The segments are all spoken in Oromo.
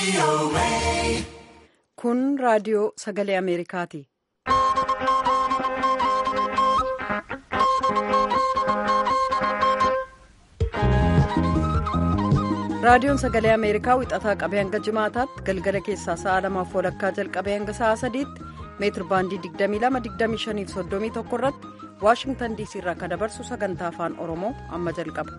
Kun raadiyoo sagalee Ameerikaati. Raadiyoon sagalee Ameerikaa wixataa qabee hanga jimaataatti galgala keessaa sa'a lamaaf walakkaa jalqabee hanga sa'a sadiitti meetir baandii 22-25-31 irratti waashingtan diisii irraa kan dabarsu sagantaa afaan oromoo amma jalqaba.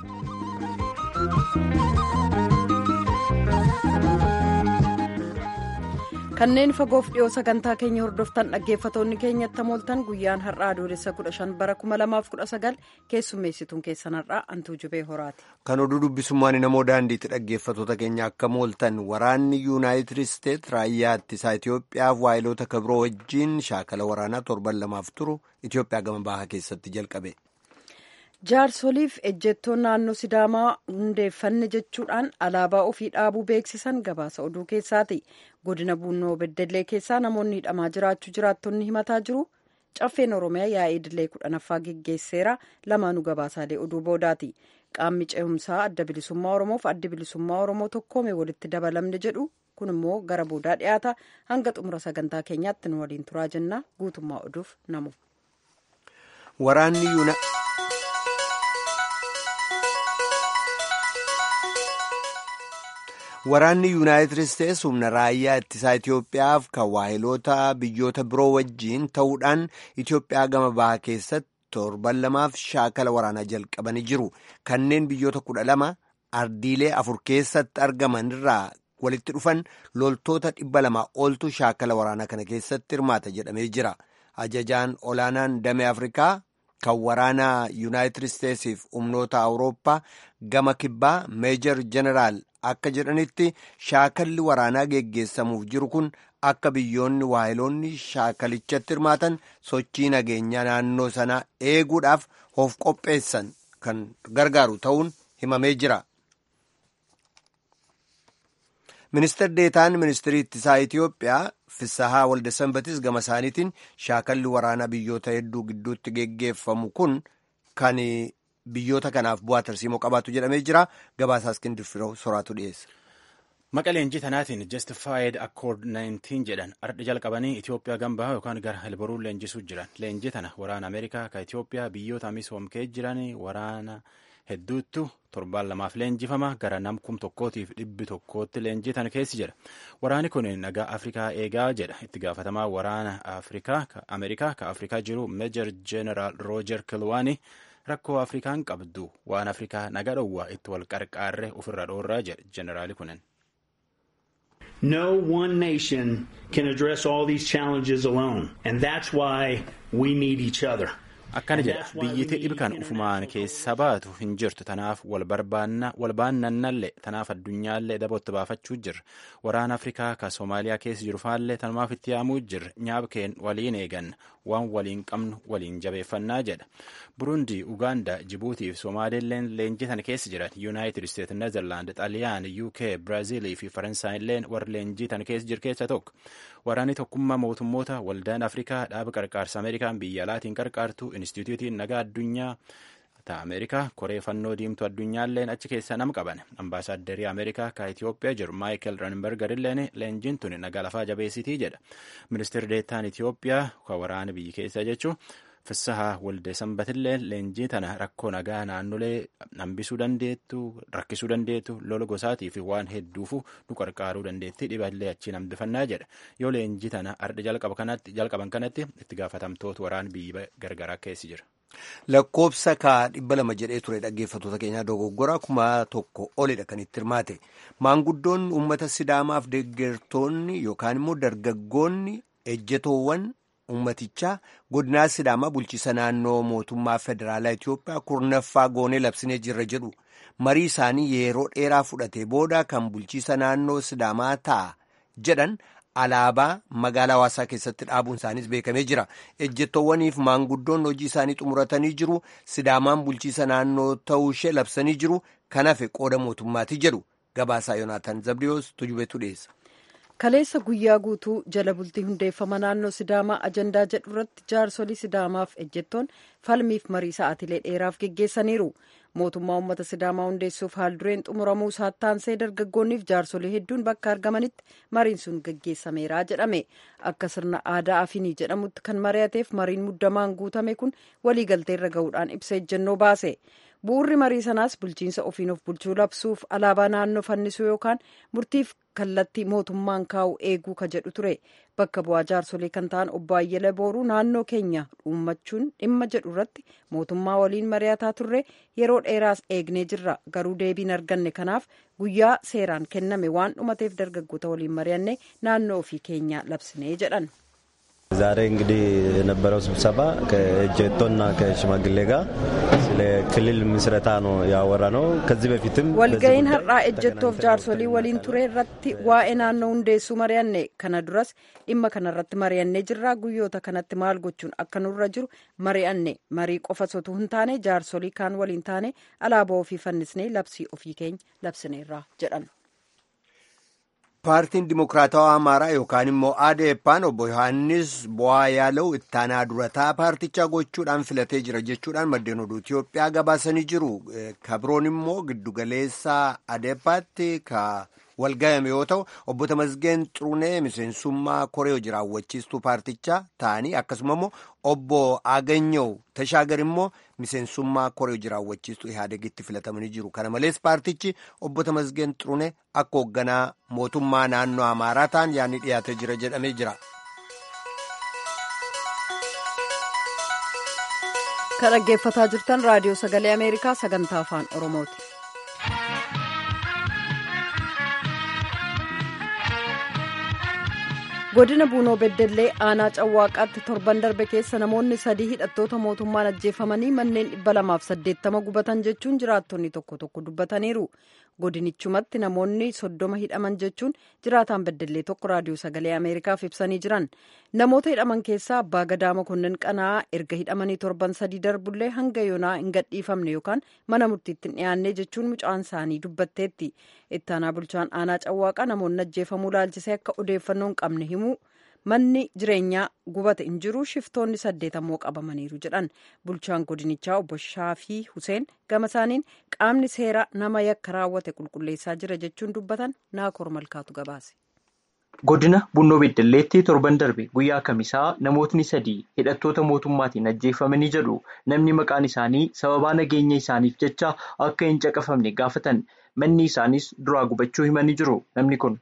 kanneen fagoof dhiyoo sagantaa keenya hordoftan dhaggeeffatoonni keenyatti mooltan guyyaan har'aa adoolessa 15 bara 2019 keessummeessituun keessan har'aa antuu jubee horaati. kan oduu dubbisummaan namoo daandiitti dhaggeeffatoota keenya akka mooltan waraanni yuunaayitid isteet raayyaa ittisaa itiyoophiyaaf waayiloota kabiroo wajjiin shaakala waraanaa torban lamaaf turu itiyoophiyaa gama bahaa keessatti jalqabe. jaarsoliif ejjettoon naannoo sidaamaa hundeeffanne jechuudhaan alaabaa ofii dhaabuu beeksisan gabaasa oduu keessaati godina buunoo beddellee keessaa namoonni hidhamaa jiraachuu jiraattonni himataa jiru caffeen oromiyaa yaa'ii idilee kudhanaffaa geggeesseera lamaanuu gabaasaalee oduu boodaati qaamni ce'umsaa adda bilisummaa oromoof adda bilisummaa oromoo tokkoome walitti dabalamne jedhu kun immoo gara boodaa dhiyaata hanga xumura sagantaa keenyaatti nu waliin turaa jenna guutummaa oduuf namu. waraanni waraanni yuunaayitid isteets humna raayyaa ittisaa itiyoophiyaaf kan waayiloota biyyoota biroo wajjiin ta'uudhaan itiyoophiyaa gama bahaa keessatti torban lamaaf shaakala waraanaa jalqabanii jiru kanneen biyyoota kudha lama ardiilee afur keessatti argaman irraa walitti dhufan loltoota dhibba lama oltu shaakala waraanaa kana keessatti hirmaata jedhamee jira ajajaan olaanaan damee afrikaa kan waraanaa yuunaayitid isteetsiif humnoota awurooppaa gama kibbaa meejor jeneraal akka jedhanitti shaakalli waraanaa geggeessamuuf jiru kun akka biyyoonni waayiloonni shaakalichatti hirmaatan sochii nageenyaa naannoo sanaa eeguudhaaf of qopheessan kan gargaaru ta'uun himamee jira. ministeer deetaan ministirii ittisaa itiyoophiyaa fissahaa waldasanbatis gama isaaniitiin shaakalli waraanaa biyyoota hedduu gidduutti geggeeffamu kun kan biyyoota kanaaf bu'aa tarsiimoo qabaatu jedhamee jira gabaasaa iskindir firoo soraatu dhiyeessa. Maqa leenjii tanaatiin Justified Accord 19 jedhan ardhi jalqabanii Itoophiyaa gambaa yookaan gara Helboruun leenjisuu jiran. Leenjii tana waraana Ameerikaa ka Itoophiyaa biyyoota misoomkee jiran waraana hedduuttu torbaan lamaaf leenjifama gara nam kum tokkootiif dhibbi tokkootti leenjii tana keessi jedha. Waraanni kun nagaa Afrikaa eegaa jedha. Itti gaafatamaa waraana Ameerikaa ka Afrikaa jiru Meejor Jeneraal Roojer Kilwaanii rakkoo Afrikaan qabdu waan Afrikaa naga dhowwaa itti wal qarqaarre ofirra dhoorraa jedhe jeneraali kunin. No one nation can address all these challenges alone, and that's why we need each other. Akkana jedha biyyittii dhibkan ufumaan keessa baatu hin jirtu tanaaf wal baannannallee tanaaf addunyaallee dabootti baafachuu jirra waraana Afrikaa ka Soomaaliyaa keessa jiru faallee tanumaaf itti yaamuu jirra nyaabkeen waliin eeganna waan waliin qabnu waliin jabeeffannaa jedha Burundi, Ugaanda, Jibuutii fi Somaaliilleen leenjii tana keessa jiran Yuunaayitid Isteet, Neezerlaand, Xaaliyaan, UK, Biraaziilii fi Faransaayilleen warra leenjii tana keessa jiru keessa tokko. Waraanni tokkummaa mootummoota waldaan Afrikaa dhaaba qarqaarsa Ameerikaan biyya alaatiin qarqaartu Inistituutiin nagaa addunyaa ta Ameerikaa koree fannoo diimtuu addunyaalleen achi keessa nama qaban. Ambaasaaddarii Ameerikaa ka Itoophiyaa jiru Maayikel Ranbergerilleen leenjiin tun nagaa lafaa jabeessitii jedha. Ministeerri deettaan Itoophiyaa ka waraana biyya keessaa jechuun Fissahaa Walde Sanbatillee leenjii tana rakkoo nagaa naannolee hambisuu dandeettu rakkisuu dandeettu lola gosaatii fi waan hedduufu nu qarqaaruu dandeetti dhiballee achiin hambifannaa jedha yoo leenjii tana arda jalqaban kanatti itti gaafatamtoota waraan biyya gargaraa keessi jira. Lakkoobsa kaa dhibba lama jedhee ture dhaggeeffattoota keenyaa dogoggora kuma tokko olidha kan itti hirmaate maanguddoonni uummata sidaamaaf deeggartoonni yookaan immoo dargaggoonni ejjetoowwan. Uummatichaa godinaa Sidaamaa bulchiisa naannoo mootummaa federaalaa Itoophiyaa kurnaffaa goonee labsinee jirra jedhu marii isaanii yeroo dheeraa fudhatee booda kan bulchiisa naannoo Sidaamaa ta'a jedhan alaabaa magaalaa hawaasaa keessatti dhaabuun isaaniis beekamee jira. Ejjettoowwaniif maanguddoon hojii isaanii xumuratanii jiru. Sidaamaan bulchiisa naannoo ta'uu ishee labsanii jiru. Kan hafe qooda mootummaati jedhu gabaasaa Yoonaataan Zabdiyoos tujubeetu dhiyeessa. kaleessa guyyaa guutuu jala bultii hundeeffama naannoo sidaamaa ajandaa jedhu irratti jaarsolii sidaamaaf ejjettoon falmiif marii sa'aatilee dheeraaf geggeessaniiru mootummaa uummata sidaamaa hundeessuuf haaldureen xumuramuu saattaansee dargaggoonniif jaarsolii hedduun bakka argamanitti mariin sun geggeessameera jedhame akka sirna aadaa afinii jedhamutti kan mari'ateef mariin muddamaan guutame kun waliigalteerra gahuudhaan ibsa ejjennoo baase bu'urri marii sanaas bulchiinsa ofiin of bulchuu labsuuf alaabaa naannoo fannisuu yookaan murtiif kallattii mootummaan kaa'u eeguu ka jedhu ture bakka bu'aa jaarsolee kan ta'an obbo Ayyala Booruu naannoo keenya uummachuun dhimma jedhu irratti mootummaa waliin mari'ataa turre yeroo dheeraas eegnee jirra garuu deebiin arganne kanaaf guyyaa seeraan kenname waan dhumateef dargaggoota waliin mari'anne naannoo ofii keenya labsinee jedhan. ዛሬ እንግዲህ የነበረው ስብሰባ ከእጀቶና ከሽማግሌ ጋር ስለ ክልል ምስረታ ነው ያወራ ነው። ከዚህ በፊትም walga'iin har'aa ejjettoof jaarsolii waliin ture irratti waa'ee naannoo hundeessuu mari'anne kana duras dhimma kanarratti mari'annee jirra guyyoota kanatti maal gochuun akka nurra jiru mari'anne marii qofa sotuu hin taane jaarsolii kaan waliin taane alaabaa ofii fannisnee labsii ofii keenya labsineerra jedhan. paartiin dimokiraatawaa amaaraa yookaan immoo adeepaan obbo yohaannis bu'aa yaalau ittaanaa durataa paartichaa gochuudhaan filatee jira jechuudhaan maddeen oduu Itiyoophiyaa gabaasanii jiru. Kabroon immoo giddugaleessa adeepaatti ka walgayame yoo ta'u obbo Tamasgeen Xurunee miseensummaa koree hojii raawwachiistuu paartichaa ta'anii akkasuma immoo obbo Aganyow Tashaagar immoo miseensummaa koree hojii raawwachiistuu Ihaadegitti filatamanii jiru. Kana malees paartichi obbo Tamasgeen Xurunee akka hoogganaa mootummaa naannoo Amaaraa ta'an yaadni dhiyaatee jira jedhamee jira. Kan dhaggeeffataa jirtan raadiyoo sagalee Ameerikaa sagantaa afaan Oromooti. godina buunoo beddellee aanaa cawwaaqaatti torban darbe keessa namoonni sadii hidhattoota mootummaan ajjeefamanii manneen dhibba lamaaf saddeettama gubatan jechuun jiraattonni tokko tokko dubbataniiru godinichumatti namoonni soddoma hidhaman jechuun jiraataan beddellee tokko raadiyoo sagalee ameerikaaf ibsanii jiran namoota hidhaman keessaa abbaa gadaa mokonnin qana'aa erga hidhamanii torban sadii darbullee hanga yoonaa hin gadhiifamne yookaan mana murtiitti hin dhiyaanne jechuun mucaan isaanii dubbatteetti ittaanaa bulchaan aanaa cawwaaqaa namoonni ajjeefamuu laalchisee akka odeeffannoo hin qabne himu manni jireenyaa gubate hin jiru shiftoonni saddeet ammoo qabamaniiru jedhan bulchaan godinichaa obbo Shaafii Huseen gama isaaniin qaamni seeraa nama yakka raawwate qulqulleessaa jira jechuun dubbatan naakor malkaatu gabaase. Godina Bunnoo Beddelleetti torban darbe guyyaa kamisaa namootni sadii hidhattoota mootummaatiin ajjeefamanii jedhu namni maqaan isaanii sababaa nageenya isaaniif jecha akka hin caqafamne gaafatan manni isaanis duraa gubachuu himanii jiru namni kun.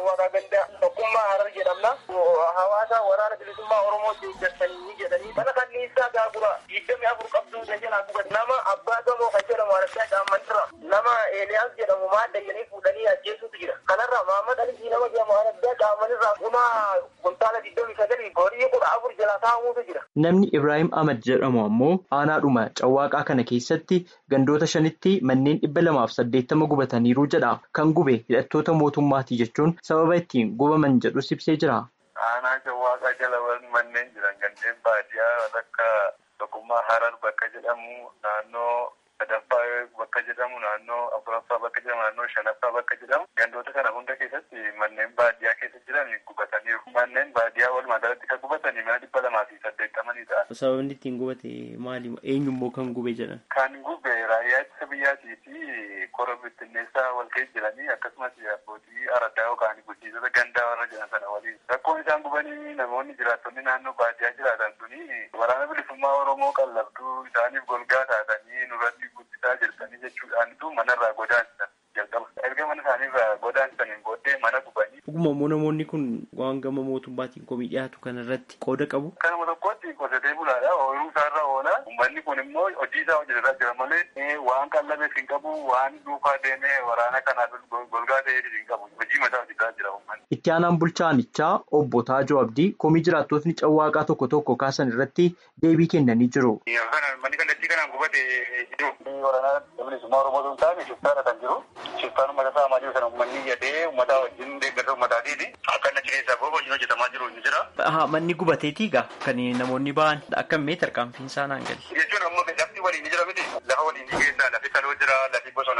Tokkummaa Harar jedhamna. Hawaasa waraana bilisummaa Oromoo deeggartanii jedhanii mana kanniisaa gaagura digdami afur qabduu jalaa guban nama abbaa gamoo kan jedhamu argaa caammanirra nama Eeliyaas jedhamu maal dayyanii fuudhanii ajjeesuutu jira. Kanarra Mahammad Alisii nama jedhamu argaa caammanirra kuma kuntaala digdami sagalii horii kudha afur jalaa taa'amuutu jira. Namni Ibrahim Ahmad jedhamu ammoo aanaadhuma cawwaaqaa kana keessatti gandoota shanitti manneen dhibba lamaaf saddeettama gubataniiru jedha. Kan gube hidhattoota mootummaati jechuun sababa ittiin gubaman jedhus ibsee jira. Aanaa cawwaaqaa jala manneen jiran gandeen baadiyyaa akka tokkummaa harar bakka jedhamu naannoo sadaffaa bakka jedhamu naannoo afuraffaa bakka jedhamu naannoo shanaffaa bakka jedhamu gandoota kana hunda keessatti manneen baadiyyaa keessa jiran gubataniiru. Manneen baadiyyaa walumaa galatti kan gubatanii mana dhibba lamaa fi saddeettamanii ta'a. Sababni ittiin gubate maali? Eenyummoo kan gube jedhan? Kan gube raayyaa ittisa biyyaatii fi kora bittinneessaa wal keessa jiranii akkasumas abbootii araddaa yookaan bulchiisota gandaa warra jiran sana waliin. Rakkoon isaan gubanii namoonni jiraattonni naannoo baadiyyaa jiraatan suni waraana bilisummaa Oromoo qallabduu isaaniif golgaa taatanii nurratti guddisaa jirtanii jechuudhaanitu manarraa godaansisan jalqaba. Erga mana isaaniirraa godaansisaniin booddee mana gubanii. Dhuguma immoo namoonni kun waan gama mootummaatiin komii dhiyaatu kanarratti qooda qabu. Kanuma tokkotti qotee bulaadha. Ooyiruu isaarra oola. Uummanni kun immoo hojii isaa hojjetaa jira malee waan qallabeef hin qabu waan duukaa deemee waraana kanaaf golgaa ta'eef hin qabu. Hojii mataa hojjetaa jira uummanni. Itti aanaan bulchaanichaa obbo Taajoo Abdii komii jiraattotni cawwaaqaa tokko tokko kaasan irratti deebii kennanii jiru. Manni kallattii kanaan gubate jiru. Waraana bilisummaa Oromoo sun taane shiftaadha kan jiru. Shiftaan uummata saamaa jiru sana uummanni yadee uummata wajjin deeggarsa uummataatiiti. Akka inni achi keessaa booda hojiin hojjetamaa jiru ni jira. Haa manni gubateetii egaa kan namoonni ba'an akka mee tarkaanfiin isaa naan gali. Jechuun ammoo lafti waliin ni jira miti. Lafa waliin ni keessa lafi kaloo jira lafi bosonaa jira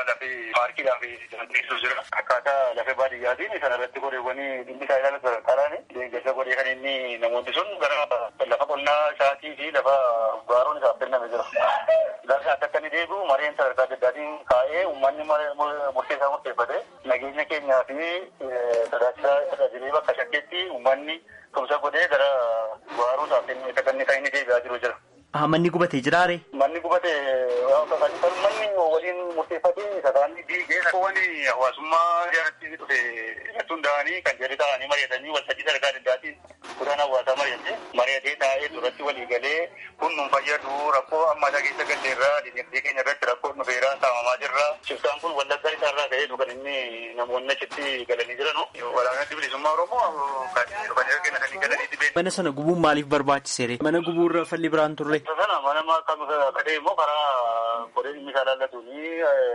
lafee paarkiidhaaf dandeessisuu jira. Akkaataa lafee baadiyyaatiin sana irratti goreewwanii dhimmi isaa ilaala sadarkaadhaan deeggarsa godhee kan inni namoonni sun gara lafa qonnaa isaatii fi lafa gaaroon isaaf kenname jira. Lafa akka inni deebi'u mareen sadarkaa adda addaatiin kaa'ee uummanni murteessaa murteeffate nageenya keenyaa fi tajaajila tajaajilii bakka shakkeetti uummanni tumsa godhee gara gaaroo isaaf kenname akka inni kan inni deebi'aa jiru jira. Manni gubatee jiraare? Manni gubate manni waliin murteeffatee sadaanni diigee wani hawaasummaa jaalatti dhufe irratti hundaa'anii kan jedhe ta'anii mari'atanii waltajjii sadarkaa adda addaatiin kudhaan hawaasaa mari'atee mari'atee taa'ee duratti walii galee kun nun fayyadu rakkoo ammataa keessa galleerraa dinagdee keenya irratti rakkoo dhufeeraa saamamaa jirra shiftaan kun wallaggaa isaarraa ka'ee kan inni namoonni achitti galanii jiranu walaanatti bilisummaa oromoo kan dhufanii kennatanii galanii dhibeen. Mana sana gubuun maaliif barbaachiseere? Mana gubuurra falli biraan turre? sana mana kan kadhee immoo karaa koree dhimmi isaa laallatuuni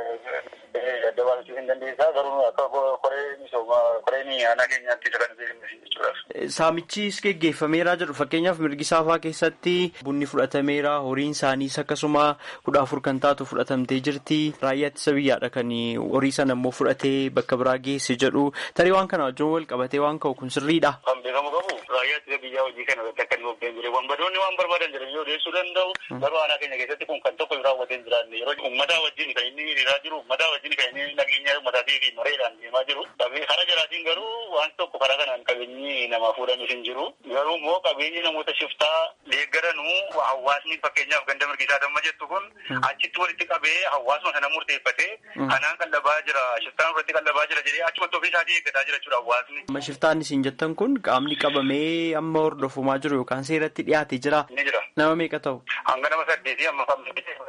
adda baasuu hin dandeessaa garuu akka koree misooma koreen aanaa keenyaatti isa kan jechuudha. Saamichis geggeeffameeraa jedhu fakkeenyaaf mirgi saafaa keessatti bunni fudhatameera horiin isaaniis akkasuma kudha afur kan taatu fudhatamtee jirti raayyaa ittisa biyyaadha kan horii sana immoo fudhatee bakka biraa geesse jedhu tarii waan kana wajjin wal qabatee waan ka'u kun sirriidha. Kan beekamu qabu raayyaa ittisa biyyaa hojii kana irratti akka inni bobbeen jire wanbadoonni waan barbaadan jedhanii odeessuu danda'u garuu aanaa keenya keessatti kun kan tokko raawwatee hin jiraanne yeroo uummataa wajjin kan inni hiriiraa jiru uummataa wajjin kan inni nageenya uummataatii fi mareedhaan deemaa jiru karaa jalaatiin garuu waan tokko karaa kanaan qabeenyi namaa fuudhanis hin jiru garuu immoo qabeenyi namoota shiftaa deeggaranuu hawaasni fakkeenyaaf ganda mirgisaa damma jettu kun achitti walitti qabee hawaasuma sana murteeffatee kanaan qallabaa jira shiftaan irratti qallabaa jira jedhee achumatti ofii isaatii eeggataa jira jechuudha hawaasni. Amma shiftaan isin jettan kun qaamni qabamee amma hordofamaa jiru yookaan seeratti dhiyaatee jira. Ni jira. Nama meeqa ta'u? Hanga nama saddeetii amma kan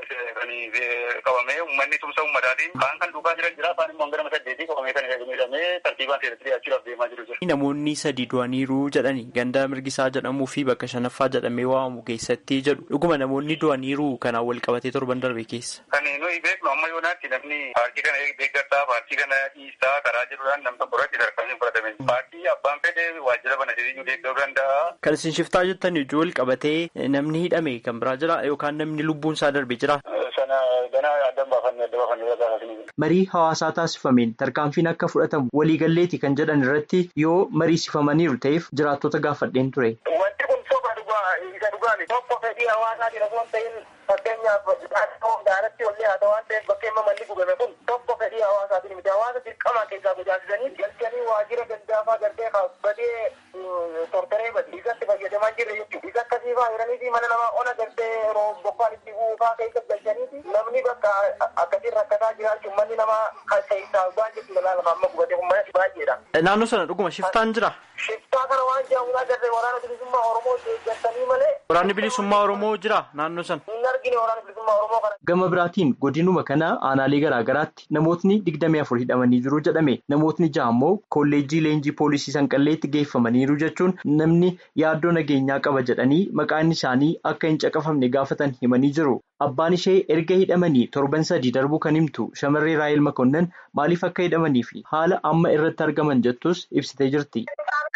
qabamee uummanni tumsa uummataatiin kaan kan duukaa jiran jira afaan immoo hanga nama saddeetii qabamee kan miidhamee tartiibaan seeratti dhiyaachuudhaaf deemaa jiru jira. Namoonni sadi du'aniiru jedhani ganda mirgisaa jedhamuu fi bakka shanaffaa jedhamee waamamu keessatti jedhu dhuguma namoonni du'aniiru kanaan wal qabatee torban darbe keessa. Kan nuyi beeknu amma yoonaatti namni paartii kana deeggartaa paartii kana dhiistaa karaa jiruudhaan nam tokko irratti tarkaanfii hin fudhatame. Paartii abbaan fedhe waajjira bana jedhee deeggaruu danda'a. Kan isin shiftaa jettan ijoo wal qabatee namni hidhame kan biraa jira yookaan namni lubbuun isaa darbe jira. Sana ganaa adda baafannee adda baafannee gaafasanii. Marii hawaasaa taasifameen tarkaanfiin akka fudhatamu waliigalleeti kan jedhan irratti yoo mariisifamaniiru ta'eef jiraattota gaafadheen ture. Wanti kun soba dhugaa isa dhugaani tokko fedhii hawaasaatiin osoo hin ta'in fakkeenyaaf naannoo daaratti ollee haa ta'u waan ta'eef bakka himma malli gubame kun tokko fedhii hawaasaatiin miti hawaasa dirqamaa keessaa gojaasisanii galchanii waajjira gandaafaa galtee badee tortoree badi isatti fayyadamaa jirre jechuudha. Isa akkasii fa'aa jedhanii fi mana namaa ona galtee yeroo bokkaan itti buufaa keessa galchanii namni bakka akkasiin rakkataa jiraachuun manni namaa kan keessaa waan jechuudha laala amma gubatee kun mana baay'eedha. Naannoo sana dhuguma shiftaan jira. Shiftaa kana waan jedhamu agarree waraana bilisummaa Oromoo deeggartanii malee. Waraanni bilisummaa Oromoo jira naannoo sana. Hin argine waraana bilisummaa Oromoo kana. Gama biraatiin godinuma kana aanaalee garaagaraatti namootni digdamii afur hidhamanii jiru jedhame namootni ja'a immoo kolleejjii leenjii poolisii sanqalleetti geeffamaniiru jechuun namni yaaddoo nageenyaa qaba jedhanii maqaan isaanii akka hin caqafamne gaafatan himanii jiru. Abbaan ishee erga hidhamanii torban sadii darbuu kan himtu shamarree Raayil Makonnan maaliif akka hidhamanii fi haala amma irratti argaman jettus ibsitee jirti.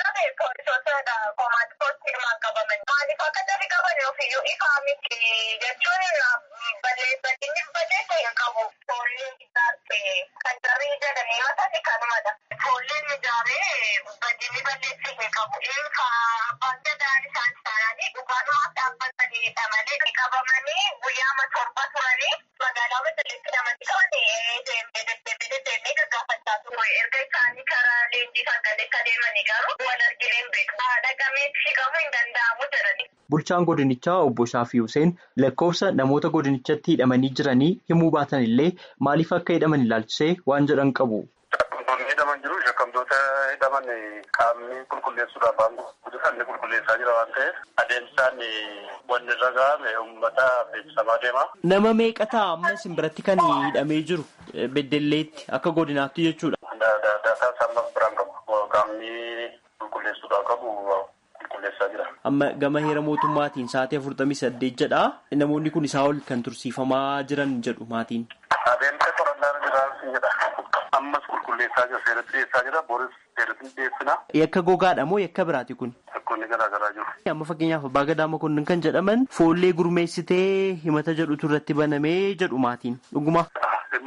Maaliif akka jarri qaban ofiyyuu ifaa miti jechuun balleeffachini balleessa hin qabu. Foolleen ijaartee kan jarri jedhanii matani kanumadha. Foolleen ijaaree badini balleessi hin qabu. Infa abbaan gadaan isaan isaanii dhugaanumaaf dhaabbatanii hidhamanii qabamanii guyyaama torba turanii magaalaa Bedeleetti hidhamanii qabanii deemee deddeebiin deemee gaggaafachaa ture. Erga isaanii karaa leenjii kan galee kan deemanii garuu wal arginee hin beeku. Dhaqamee hiikamuu hin danda'amu jedhani. Bulchaan godinichaa obbo Shaafii Hussein lakkoofsa namoota godinichatti hidhamanii jiranii himuu baatan illee maaliif akka hidhaman ilaalchisee waan jedhan qabu. Shakkamtoonni hidhaman jiru. Shakkamtoota hidhaman qaamni qulqulleessuudhaaf waan guddisaan ni qulqulleessaa jira waan ta'eef adeemsaan wanni irra ga'ame uummata beeksisamaa deema. Nama meeqa ta'a amma isin biratti kan hidhamee jiru beddelleetti akka godinaatti jechuudha. Daataa isaa biraan qabu. Qaamni qulqulleessuudhaaf qabu qulqulleessaa jira. Amma gama heera mootummaatiin sa'aatii afurtamii saddeet jedha. Namoonni kun isaa ol kan tursiifamaa jiran jedhu maatiin. Adeemsa qorannaa jiraansi jedha. Ammas qulqulleessaa jira. Seeratti dhiyeessaa jira. Booris seeratti dhiyeessina. Yakka gogaadha moo yakka biraati kun? Yakkoonni garaa garaa jiru. Amma fakkeenyaaf abbaa gadaa makonnin kan jedhaman foollee gurmeessitee himata jedhutu irratti banamee jedhu maatiin dhuguma.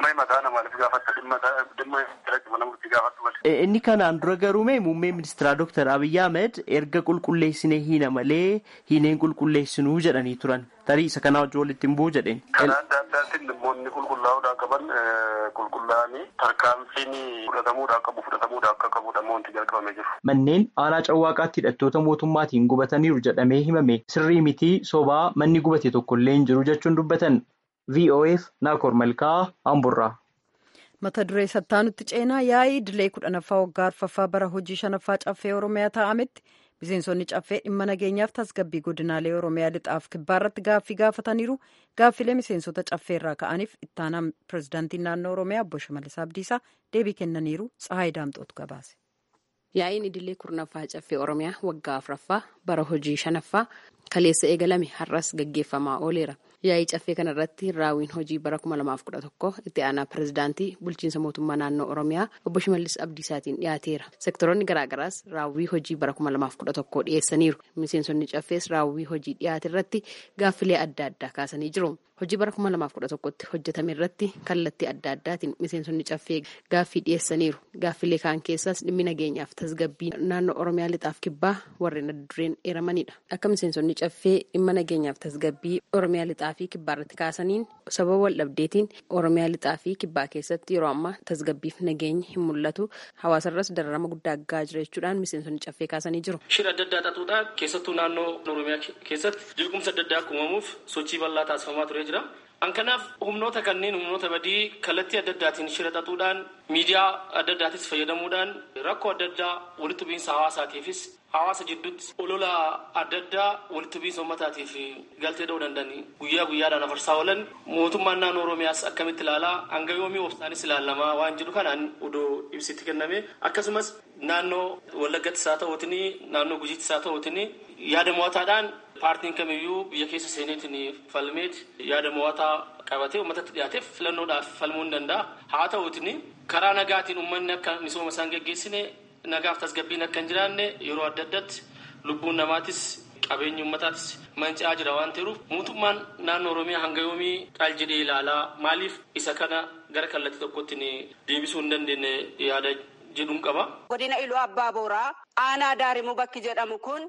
dhimma maqaa namaaf gaafatta dhimma dhimma jalatti mana murtii gaafatu malee. Inni kanaan dura garuu mee muummee ministeeraa Dr. Abiyyi Ahmed erga qulqulleessine hiina malee hiineen qulqulleessinuu jedhanii turan. Tarii isa kanaa wajjin walitti hin bu'u jedheen. Karaa adda addaatiin dhimmoonni qulqullaa'uudhaa qaban qulqullaa'anii tarkaanfiin fudhatamuudhaa qabu fudhatamuudhaa akka qabudha wanti jalqabamee jiru. Manneen aanaa cawwaaqaatti hidhattoota mootummaatiin gubataniiru jedhamee himame sirrii mitii sobaa manni gubate tokkollee hin jiru jechuun dubbatan. VOF Naakoor Malkaa Amburraa. mata duree sattaanutti ceenaa yaa'ii idilee kudhanaffaa waggaa arfaffaa bara hojii shanaffaa caffee oromiyaa taa'ametti miseensonni caffee dhimma nageenyaaf tasgabbii godinaalee oromiyaa lixaaf kibbaarratti gaaffii gaafataniiru gaaffilee miseensota caffee irraa ka'aniif ittaanaan pirezidaantiin naannoo oromiyaa obbo Shimallis Abdiisaa deebii kennaniiru Tsahaay Daamxootu gabaase. Yaa'iin idilee kurnaffaa caffee oromiyaa waggaa afuraffaa bara hojii shanaffaa kaleessa eegalame har'as gaggeeffamaa ooleera. Yaa'ii caffee kanarratti raawwiin hojii bara 2011 itti aanaa pirezidaantii bulchiinsa mootummaa naannoo Oromiyaa obbo Shimallis Abdiisaatiin dhiyaateera. Sektoroonni garaagaraas raawwii hojii bara 2011 dhiyeessaniiru. Miseensonni caffees raawwii hojii dhiyaate irratti gaaffilee adda addaa kaasanii jiru. Hojii bara 2011tti hojjetame irratti kallattii adda addaatiin miseensonni caffee gaaffii dhiyeessaniiru. Gaaffilee kaan keessaas dhimmi nageenyaaf tasgabbii naannoo Oromiyaa lixaaf kibbaa warreen adda dureen eeramanidha. Akka miseensonni caffee dhimma nageenyaaf tasgabbii Oromiyaa lixaa fi kibbaa irratti kaasaniin sababa wal dhabdeetiin Oromiyaa lixaa fi kibbaa keessatti yeroo ammaa tasgabbiif nageenyi hin mul'atu. Hawaasarras dararama guddaa gahaa jira jechuudhaan miseensonni caffee kaasanii jiru. Shira adda addaa xaxuudhaan keessattuu naannoo Oromiyaa keessatti jeequmsa adda addaa uumamuuf sochii bal'aa taasifamaa ture jira. An kanaaf humnoota kanneen humnoota badii kallattii adda addaatiin shira xaxuudhaan miidiyaa adda addaatis fayyadamuudhaan rakkoo adda addaa walitti bu'iinsa hawaasaatiifis hawaasa jidduutti olola adda addaa walitti bu'iinsa uummataatiif galtee dha'uu danda'anii guyyaa guyyaadhaan afarsaa oolan mootummaan naannoo Oromiyaas akkamitti ilaalaa hanga yoomii obsaanis ilaalamaa waan jedhu kanaan odoo ibsitti kenname akkasumas naannoo Wallaggattis haa ta'uutiin naannoo Gujiittis haa ta'uutiin yaada mo'ataadhaan paartiin kamiyyuu biyya keessa seeneetiin falmeet yaada mo'ataa qabatee uummatatti dhiyaateef filannoodhaaf falmuu ni danda'a. Haa ta'uutiin karaa nagaatiin uummanni akka misooma isaan geggeessine nagaaf tasgabbiin akka hin jiraanne yeroo adda addaatti lubbuun namaatis qabeenyi uummataatis manca'aa jira waan ta'eef mootummaan naannoo Oromiyaa hanga yoomii qaal jedhee ilaalaa maaliif isa kana gara kallattii tokkotti deebisuu hin dandeenye yaada jedhuun qaba. Godina Iluu Abbaa Booraa aanaa Daarimuu bakki jedhamu kun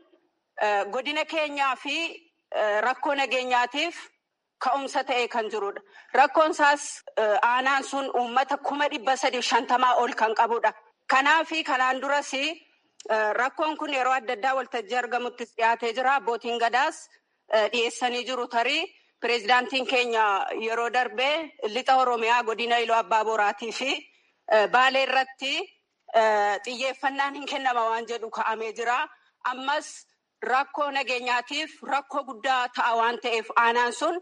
godina keenyaa fi rakkoo nageenyaatiif ka'umsa ta'ee kan jirudha. Rakkoon isaas aanaan sun uummata kuma dhibba sadiif shantamaa ol kan qabudha. Kanaafi kanaan duras rakkoon kun yeroo adda addaa waltajjii argamuttis dhiyaatee jira. Abbootiin gadaas dhiyeessanii jiru tarii. Pireezidaantiin keenya yeroo darbee lixa Oromiyaa godina Iluu Abbaa Boraatii fi Baalee irratti xiyyeeffannaan hin kennama waan jedhu ka'amee jira. Ammas rakkoo nageenyaatiif rakkoo guddaa ta'a waan ta'eef aanaan sun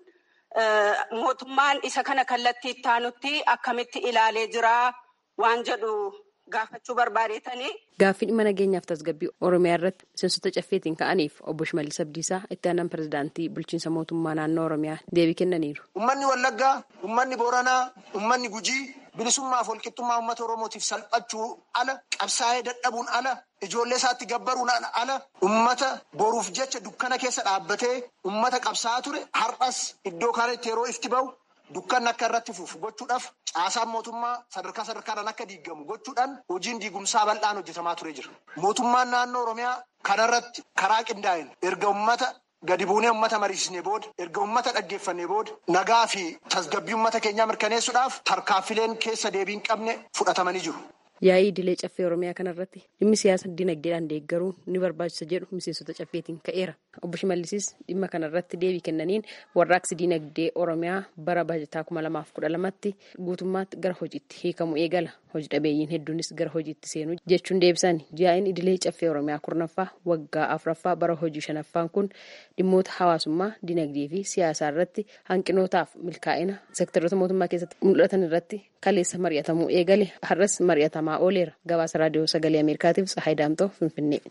mootummaan isa kana kallattii itti aanutti akkamitti ilaalee jira waan jedhu gaafachuu barbaadeetanii. Gaaffii dhimma nageenyaaf tasgabbii Oromiyaa irratti miseensota caffeetiin ka'aniif obbo Shimallis Abdiisaa itti aanaan pirezidaantii bulchiinsa mootummaa naannoo Oromiyaa deebii kennaniiru. Uummanni Wallaggaa, uummanni Booranaa, uummanni Gujii bilisummaa fi walqixxummaa uummata Oromootiif salphachuu ala qabsaa'ee dadhabuun ala ijoollee isaatti gabbaruun ala uummata boruuf jecha dukkana keessa dhaabbatee uummata qabsaa'aa ture har'as iddoo kanatti yeroo ifti bahu dukkanni akka irratti fufu gochuudhaaf caasaan mootummaa sadarkaa sadarkaadhaan akka diigamu gochuudhaan hojiin diigumsaa bal'aan hojjetamaa ture jira. Mootummaan naannoo Oromiyaa kanarratti karaa qindaa'een erga uummata gadi buunee uummata mariisisnee booda erga uummata dhaggeeffannee booda nagaa fi tasgabbii uummata keenyaa mirkaneessuudhaaf tarkaanfileen keessa deebii hin qabne fudhatamanii jiru. Yaa'ii idilee caffee Oromiyaa kanarratti dhimmi siyaasa dinagdeedhaan deeggaruu ni barbaachisa jedhu miseensota caffeetiin ka'eera. Obbo Shimallisis dhimma kanarratti deebii kennaniin warraaqsi dinagdee Oromiyaa bara baajataa kuma lamaaf kudha lamatti guutummaatti gara hojiitti hiikamu eegala. Hojii dhabeeyyiin hedduunis gara hojiitti seenu jechuun deebisan. Yaa'iin idilee caffee Oromiyaa kurnaffaa waggaa afuraffaa bara hojii shanaffaan kun dhimmoota hawaasummaa, dinagdee fi siyaasaa irratti hanqinootaaf milkaa'ina seektaroota mootummaa keessatti mul'atan irratti kaleessa mari'atamuu eegale har'as mari'atamaa ooleera. Gabaasa raadiyoo sagalee Ameerikaatiif Tsahaay Daamtoo Finfinnee.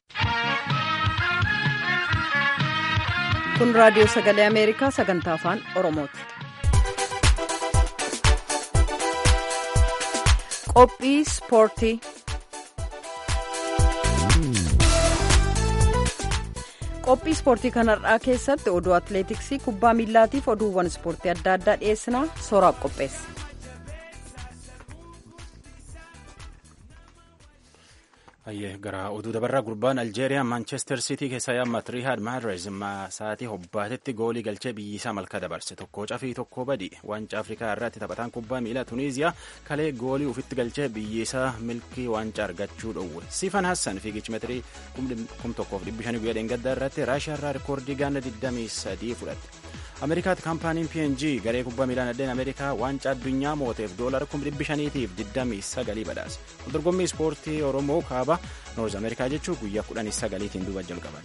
Kun raadiyoo sagalee Ameerikaa sagantaa afaan Oromooti. Qophii ispoortii. Qophii ispoortii kanarraa keessatti oduu atileetiksii kubbaa miillaatiif oduuwwan ispoortii adda addaa dhiyeessinaa sooraaf qopheessa. gara oduu dabarraa gurbaan aljeeriyaa maanchestar siitii keessaa yaammat rihaad mahrez sa'aatii hobbaatetti goolii galchee biyyisaa malka dabarse tokko cafii tokko badi waancaa afrikaa irratti taphataan kubbaa miilaa tuniiziyaa kalee goolii ufitti galchee biyyisaa milkii waancaa argachuu dhowwe siifan hassan fiigichi meetirii kum tokkoof dhibbi shanii guyyaa dheengaddaa irratti raashiyaarraa rikoordii ganna 23 fudhatte ameerikaatti kaampaaniin png garee kubbaa miilaa nadeen ameerikaa waancaa addunyaa mooteef doolara kum dhibbi shaniitiif 29 badhaase dorgommii ispoortii oromoo kaaba noorz ameerikaa jechuu guyyaa 19tiin duuba jalqaban.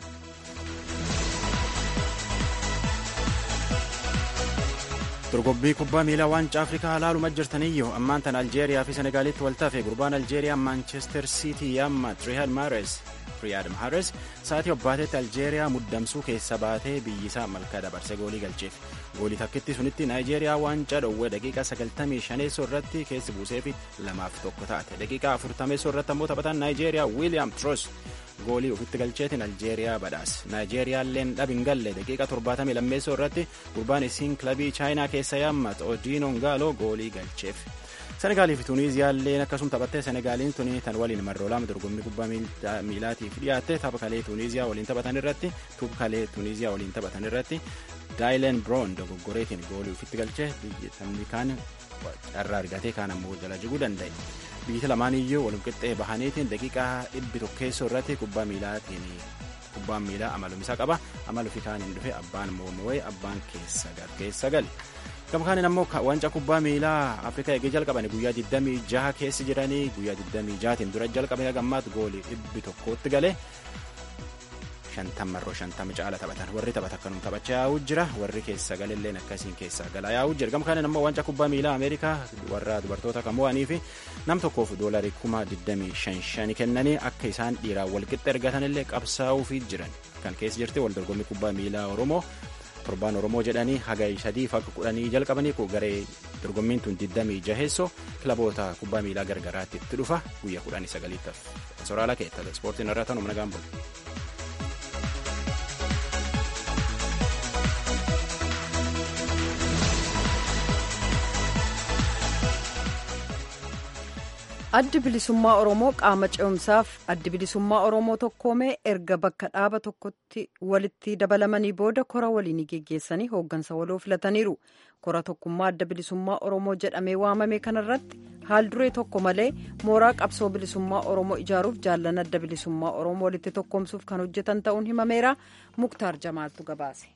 dorgommii kubbaa miilaa waancaa afrikaa ilaaluma jirtaniyyuu ammaan tan aljeeriyaa fi senegaalitti waltaafe gurbaan aljeeriyaa maanchestar siitii yaammat riyaad mahrez riyaad mahrez sa'aatii hobbaatetti aljeeriyaa muddamsuu keessa baatee biyyisaa malkaa dabarse goolii galcheef goolii takkitti sunitti naayijeeriyaa waancaa dhowwee daqiiqaa 95 irratti keessi buusee fi lamaaf tokko taate daqiiqaa 40 irratti ammoo taphataan naayijeeriyaa wiiliyaam tros goolii ofitti galcheetiin aljeeriyaa badhaase naayijeeriyaalleen dhabin galle daqiiqa 70 lammeessoo irratti gurbaan isiin kilabii chaayinaa keessa yaammat odiinoon gaaloo goolii galcheef. senegaalii fi tuuniiziyaalleen akkasuma taphattee senegaaliin tuni tan waliin marroo lama dorgommii kubbaa miilaatiif dhiyaatte tapha kalee tuuniiziyaa waliin taphatan irratti tuup kalee tuuniiziyaa waliin taphatan irratti daayileen biroon dogoggoreetiin goolii ofitti galchee taphni kaan carraa argatee kaan ammoo jala jiguu danda'e biyyi lamaan iyyuu walum qixxee bahaniitiin daqiiqaa dhibbi tokkeessoo irratti kubbaa miilaatiin kubbaan miilaa amalumisaa qaba amalu fi kaaniin dhufe abbaan moo'ee abbaan keessa gale. gama kaaniin ammoo waancaa kubbaa miilaa afrikaa eegee jalqaban guyyaa 26 keessa jiranii guyyaa 26tiin dura jalqabe gammaatti goolii dhibbi tokkotti galee shantammarroo shantama caala taphatan warri taphata akkanum taphachaa yaa'uu jira warri keessa galilleen akkasiin keessa galaa yaa'uu jira gama kaaniin ammoo waancaa kubbaa miilaa ameerikaa warra dubartoota kan mo'anii fi nam tokkoof doolarii kuma 25 kennanii akka isaan dhiiraan walqixxe ergatanillee qabsaa'uufii jiran kan keessa jirti wal dorgommii kubbaa miilaa oromoo torbaan oromoo jedhanii hagayi sadii fi akka kudhanii jalqabanii garee dorgommiin tun 26 kilaboota kubbaa miilaa gargaraatti itti dhufa guyyaa 19 soraala keetta ispoortiin irraa tanuma nagaan bulu. addi bilisummaa oromoo qaama ce'umsaaf addi bilisummaa oromoo tokkoomee erga bakka dhaaba tokkotti walitti dabalamanii booda kora waliin geggeessanii hooggansa waloo filataniiru kora tokkummaa adda bilisummaa oromoo jedhamee waamame kanarratti haal duree tokko malee mooraa qabsoo bilisummaa oromoo ijaaruuf jaallan adda bilisummaa oromoo walitti tokkoomsuuf kan hojjetan ta'uun himameera muktaar jamaaltu gabaase.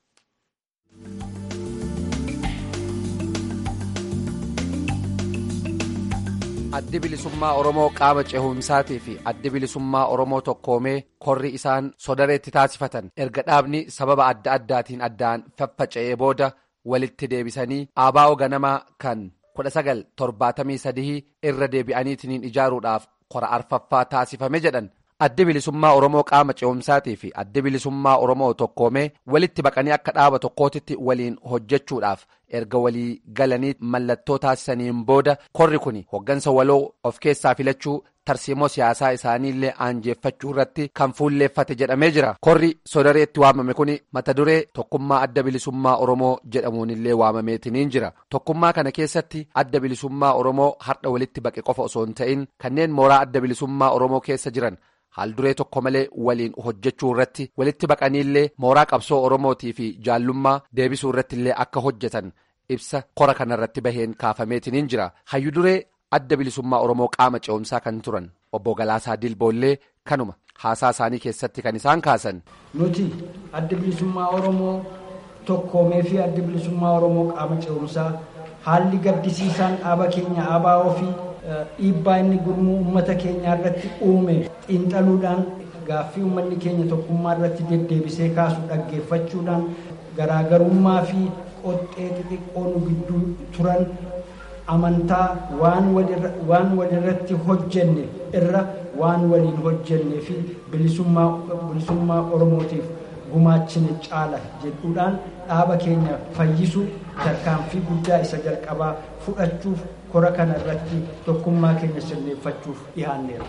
addi bilisummaa oromoo qaama cehumsaatii fi addi bilisummaa oromoo tokkoomee korri isaan sodareetti taasifatan erga dhaabni sababa adda addaatiin addaan faffaca'ee booda walitti deebisanii aabaa'oo ganamaa kan 1973 irra deebi'aniitiin ijaaruudhaaf kora arfaffaa taasifame jedhan addi bilisummaa oromoo qaama cehumsaatii fi addi bilisummaa oromoo tokkoomee walitti baqanii akka dhaaba tokkootitti waliin hojjechuudhaaf erga walii galanii mallattoo taasisaniin booda korri kun hoggansa waloo of keessaa filachuu tarsiimoo siyaasaa isaaniillee aanjeeffachuu irratti kan fuulleeffate jedhamee jira korri sodareetti waamame kun mata duree tokkummaa adda bilisummaa oromoo jedhamuunillee waamameetiniin jira tokkummaa kana keessatti adda bilisummaa oromoo har'a walitti baqe qofa osoo hin ta'in kanneen mooraa adda bilisummaa oromoo keessa jiran. haal duree tokko malee waliin hojjechuu irratti walitti baqaniillee mooraa qabsoo oromootii fi jaallummaa deebisuu irratti illee akka hojjetan ibsa kora kanarratti baheen kaafameetiniin jira hayyu duree adda bilisummaa oromoo qaama ce'umsaa kan turan obbo Galaasaa Dilboollee kanuma haasaa isaanii keessatti kan isaan kaasan. nuti adda bilisummaa oromoo tokkoomee fi adda bilisummaa oromoo qaama ce'umsaa haalli gaddisiisaan dhaaba keenya ABO fi. dhiibbaa inni gurmuu uummata keenyaa irratti uume xiinxaluudhaan gaaffii uummanni keenya tokkummaa irratti deddeebisee kaasu dhaggeeffachuudhaan garaagarummaa fi qoxxee xixiqqoo nu gidduu turan amantaa waan walirratti hojjenne irra waan waliin hojjennee fi bilisummaa oromootiif gumaachine caala jedhuudhaan dhaaba keenya fayyisu tarkaanfii guddaa isa jalqabaa fudhachuuf kora kana irratti tokkummaa keenya sirreeffachuuf dhiyaanneera.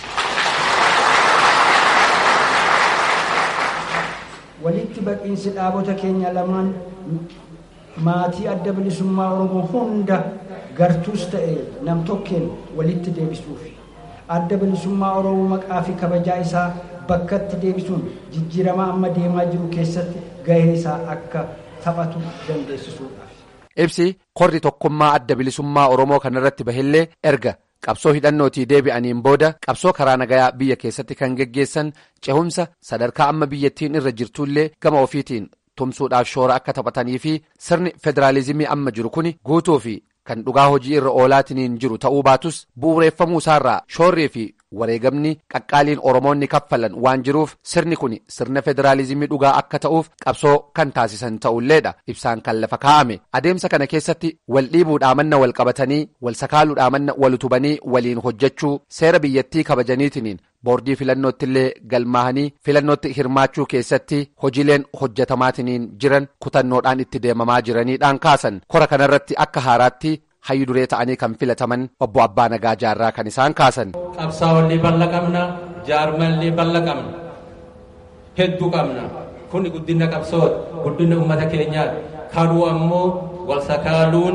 walitti baqiinsi dhaabota keenya lamaan maatii adda bilisummaa oromoo hunda gartuus ta'e nam tokkeen walitti deebisuuf adda bilisummaa oromoo maqaa fi kabajaa isaa bakkatti deebisuun jijjiirama amma deemaa jiru keessatti gahee isaa akka taphatu dandeessisuudhaaf. ibsi korri tokkummaa adda bilisummaa oromoo kanarratti bahillee erga qabsoo hidhannootii deebi'aniin booda qabsoo karaa nagayaa biyya keessatti kan geggeessan cehumsa sadarkaa amma biyyattiin irra jirtullee gama ofiitiin tumsuudhaaf shoora akka taphatanii fi sirni federaalizimii amma jiru kun guutuu fi kan dhugaa hojii irra oolaatiniin jiru ta'uu baatus bu'uureeffamuu isaarraa shoorrii fi wareegamni qaqqaaliin oromoonni kaffalan waan jiruuf sirni kun sirna federaalizimii dhugaa akka ta'uuf qabsoo kan taasisan ta'ulleedha ibsaan kan lafa kaa'ame adeemsa kana keessatti wal dhiibuudhaa manna wal qabatanii wal sakaaluudhaa manna wal utubanii waliin hojjechuu seera biyyattii kabajaniitiniin boordii filannootti galmaahanii filannootti hirmaachuu keessatti hojiileen hojjetamaatiniin jiran kutannoodhaan itti deemamaa jiraniidhaan kaasan kora kanarratti akka haaraatti hayyu duree ta'anii kan filataman obbo Abbaa Nagaa Jaarraa kan isaan kaasan. Qabsaa'ollee bal'a qabna jaarmallee bal'a qabna hedduu qabna kun guddina qabsoota guddina uummata keenyaati kaduu ammoo wal sakaaluun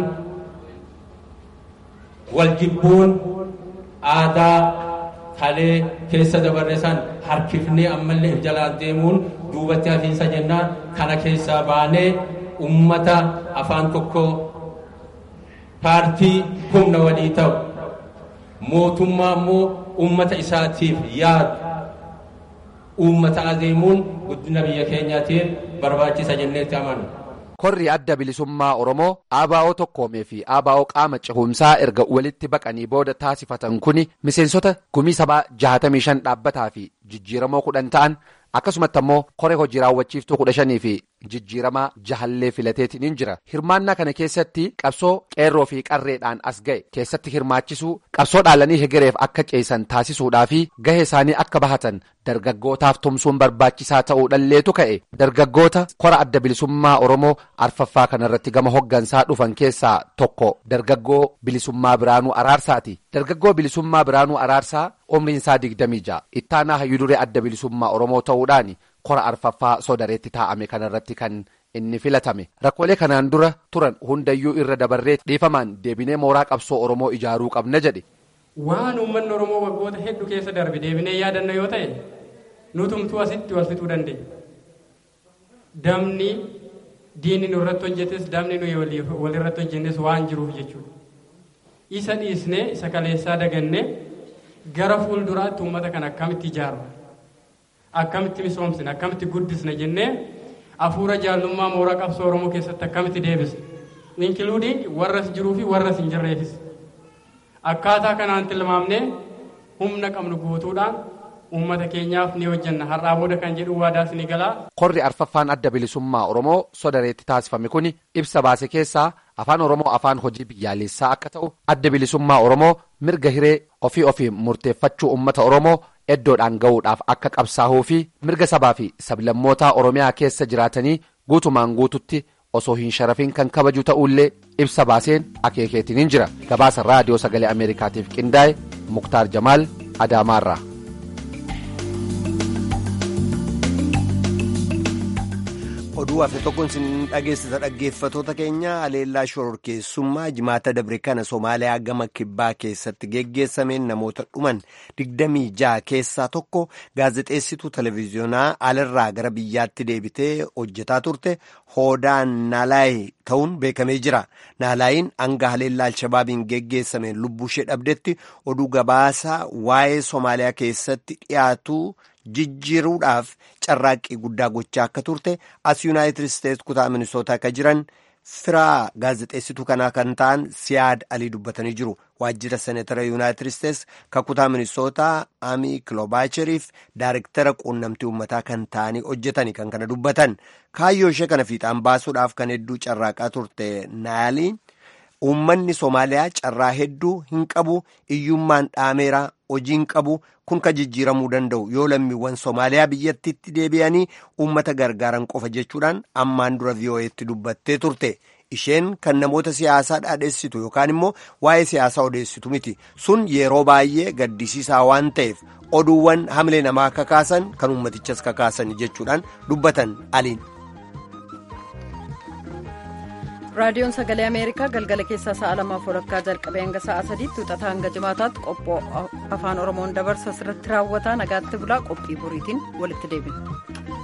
wal jibbuun aadaa kalee keessa dabarre san harkifnee ammallee if jalaan deemuun duubatti hafiinsa jennaan kana keessaa baanee ummata afaan tokko paartii humna walii ta'u mootummaa immoo ummata isaatiif yaadu uummata adeemuun guddina biyya keenyaatiif barbaachisa jenneetti amanu. korri adda bilisummaa oromoo ABO tokkoomee fi ABO qaama cehumsaa erga walitti baqanii booda taasifatan kuni miseensota gumii sabaa 65 dhaabbataa fi jijjiiramoo kudhan ta'an akkasumatti ammoo koree hojii raawwachiiftuu kudha shanii fi jijjiiramaa jahallee filateetiin jira hirmaannaa kana keessatti qabsoo qeerroo fi qarreedhaan as ga'e keessatti hirmaachisuu qabsoo dhaalanii hegereef akka ceesan taasisuudhaa fi gahee isaanii akka bahatan dargaggootaaf tumsuun barbaachisaa ta'uu dhalleetu ka'e dargaggoota kora adda bilisummaa oromoo arfaffaa kanarratti gama hoggansaa dhufan keessaa tokko dargaggoo bilisummaa biraanuu araarsaati dargaggoo bilisummaa biraanuu araarsaa umriin isaa digdamii ja'a ittaanaa hayyuduree adda bilisummaa oromoo ta'uudhaan kora arfaffaa sodareetti taa'ame kanarratti kan inni filatame rakkoolee kanaan dura turan hundayyuu irra dabarree dhiifamaan deebinee mooraa qabsoo oromoo ijaaruu qabna jedhe. waan uummanni oromoo waggoota hedduu keessa darbe deebinee yaadanna yoo ta'e nutumtuu asitti wal fixuu dandeenya damni diinni nu irratti hojjetes damni nuyi wal irratti hojjennes waan jiruuf jechuudha isa dhiisnee isa kaleessaa dagannee gara fuulduraatti uummata kana akkamitti ijaarra akkamitti misoomsina akkamitti guddisna jennee hafuura jaallummaa mooraa qabsoo oromoo keessatti akkamitti deebisna inkiluuding warras jiruu fi warras hin jirreefis akkaataa kanaan tilmaamnee humna qabnu guutuudhaan uummata keenyaaf ni hojjenna har'aa booda kan jedhu waadaas ni galaa. Korri arfaffaan adda bilisummaa Oromoo sodareetti taasifame kun ibsa baase keessaa afaan Oromoo afaan hojii biyyaalessaa akka ta'u adda bilisummaa Oromoo mirga hiree ofii ofii murteeffachuu uummata Oromoo eddoodhaan ga'uudhaaf akka qabsaa'uu fi mirga sabaa fi sablammootaa Oromiyaa keessa jiraatanii guutumaan guututti osoo hin sharafin kan kabaju ta'ullee ibsa baaseen akeekeetiin jira gabaasa raadiyoo sagalee ameerikaatiif qindaa'e muktaar jamaal adaamaarraa. oduu hafe tokkoon isin dhageessisa dhaggeeffatoota keenya aleellaa shororkeessummaa jimaata dabre kana somaaliyaa gama kibbaa keessatti geggeessameen namoota dhuman digdamii ja'a keessaa tokko gaazexeessituu televiziyoonaa alarraa gara biyyaatti deebitee hojjetaa turte hoodaan naalaayii ta'uun beekamee jira naalaayiin hanga aleellaa alshabaabiin geggeessameen lubbuu ishee dhabdetti oduu gabaasa waa'ee somaaliyaa keessatti dhiyaatu. jijjiiruudhaaf carraaqqii guddaa gochaa akka turte as yuunaayitid isteetsi kutaa minisootaa akka jiran firaa gaazexeessituu kanaa kan ta'an siyaad alii dubbatanii jiru waajjira seenetara yuunaayitid isteetsi kan kutaa minisootaa amii kiloobaacheriif daariktara quunnamtii uummataa kan ta'anii hojjetanii kan kana dubbatan kaayyoo ishee kana fiixaan baasuudhaaf kan hedduu carraaqaa turte naaliin uummanni soomaaliyaa carraa hedduu hin qabu iyyummaan dhaameera hojiin qabu kun ka jijjiiramuu danda'u yoo lammiiwwan soomaaliyaa biyyattiitti deebi'anii uummata gargaaran qofa jechuudhaan ammaan dura vii'oo'eetti dubbattee turte isheen kan namoota siyaasaa dhaadheessitu yookaan immoo waa'ee siyaasaa odeessitu miti sun yeroo baay'ee gaddisiisaa waan ta'eef oduuwwan hamilee namaa kakaasan kan uummatichas kakaasan jechuudhaan dubbatan aliin. raadiyoon sagalee ameerikaa galgala keessaa sa'a lamaaf walakkaa jalqabee hanga sa'a sadiitti wixataa hanga jimaataatti qophoo afaan oromoon dabarsu asirratti raawwataa nagaatti bulaa qophii boriitiin walitti deebina.